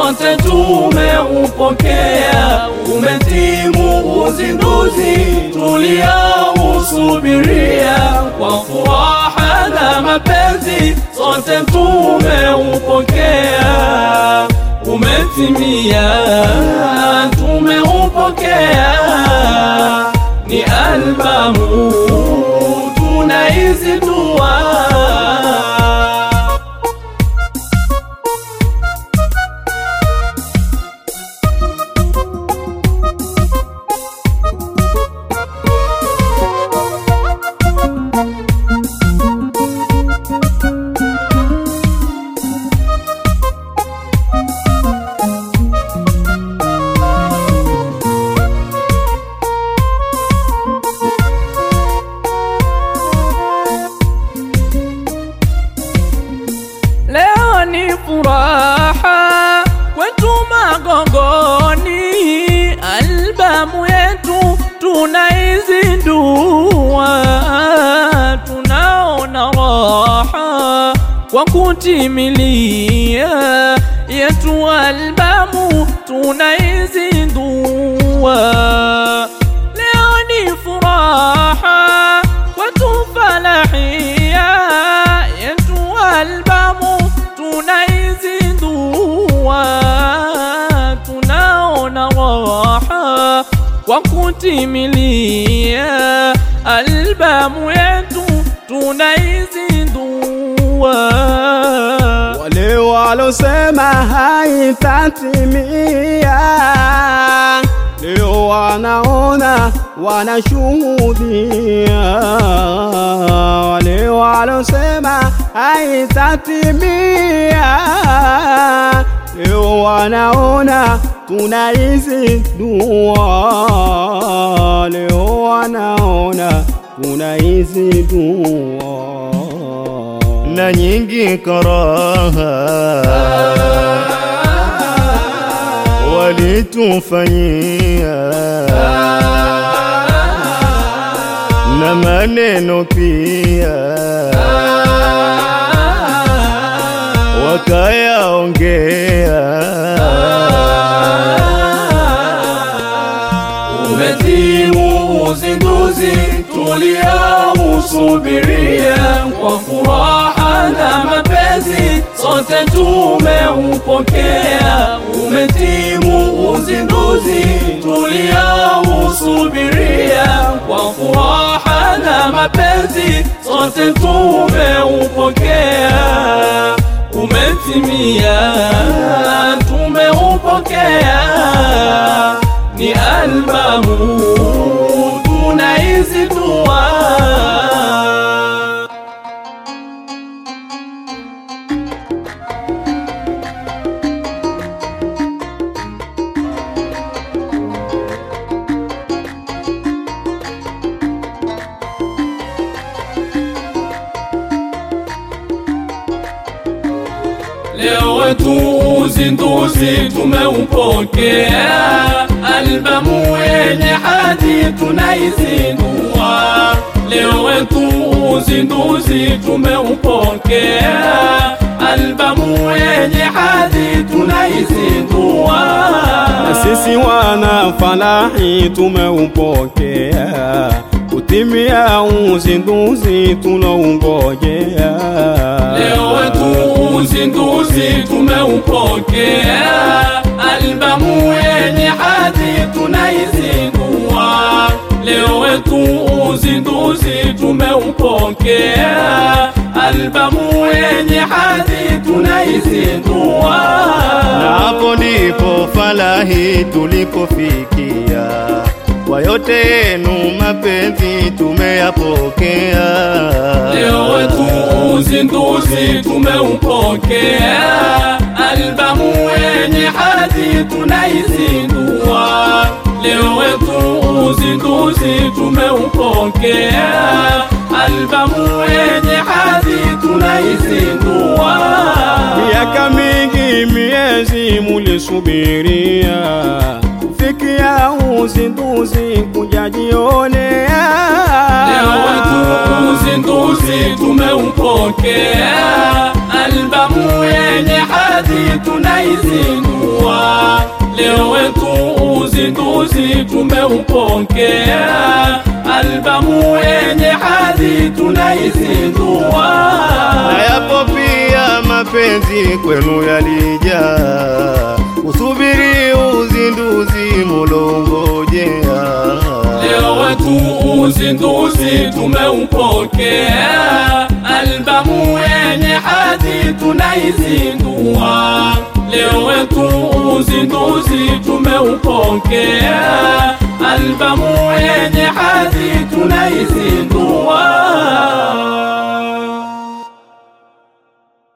sote tumeupokea. Umetimu uzinduzi tuliousubiria kwa furaha na mapenzi, sote tumeupokea. Umetimia, tumeupokea. Ni albamu tunaizindua. Leo ni furaha kwetu Magongoni, albamu yetu tunaizindua, tunaona raha kwa kutimilia yetu albamu tunaizindua. Leo ni furaha kwetu falahia yetu albamu tunaizindua, tunaona raha kwa kutimilia albamu yetu tunaizindua. Wale walosema haitatimia leo wanaona wanashuhudia. Wale walosema haitatimia leo wanaona tunaizindua. Leo wanaona tunaizindua na nyingi karaha walitufanyia na maneno pia wakayaongea Umetimu uzinduzi tuliousubiria kwa furaha na mapenzi, sote tumeupokea. Umetimu uzinduzi tuliousubiria kwa furaha na mapenzi, sote tumeupokea. Umetimia, tumeupokea ni albamu tunaizindua. Leo wetu uzinduzi tumeupokea, albamu yenye hadhi tunaizindua. Leo wetu uzinduzi tumeupokea, albamu yenye hadhi tunaizindua. na sisi wana falahi tumeupokea, kutimia uzinduzi tunaungojea. Leo wetu uzinduzi tumeupokea, albamu yenye hadhi tunaizindua. Leo wetu uzinduzi tumeupokea, albamu yenye hadhi tunaizindua. na hapo ndipo falahi tulipofikia kwa yote yenu mapenzi tumeyapokea Leo wetu uzinduzi tumeupokea, albamu yenye hadhi tunaizindua. Leo wetu uzinduzi tumeupokea, albamu yenye hadhi tunaizindua. Miaka mingi miezi mulisubiria kufikia uzinduzi kujajionea. Leo wetu uzinduzi tumeupokea, albamu yenye hadhi tunaizindua leo wetu uzinduzi tumeupokea albamu yenye hadhi tunaizindua na yapo pia mapenzi kwenu yalijaa, usubiri uzinduzi mulongojea. leo wetu uzinduzi tumeupokea albamu yenye hadhi tunaizindua leo wetu uzinduzi tumeupokea albamu yenye hadhi tunaizindua